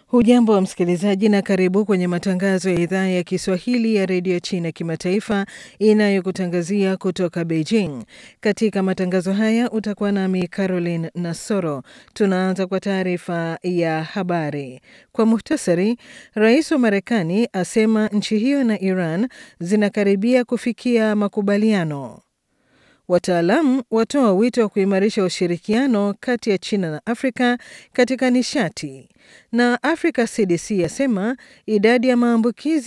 Hujambo wa msikilizaji na karibu kwenye matangazo ya idhaa ya Kiswahili ya redio China kimataifa inayokutangazia kutoka Beijing. Katika matangazo haya utakuwa nami Caroline Nasoro. Tunaanza kwa taarifa ya habari kwa muhtasari. Rais wa Marekani asema nchi hiyo na Iran zinakaribia kufikia makubaliano. Wataalamu watoa wito wa kuimarisha ushirikiano kati ya China na Afrika katika nishati na Africa CDC yasema idadi ya maambukizi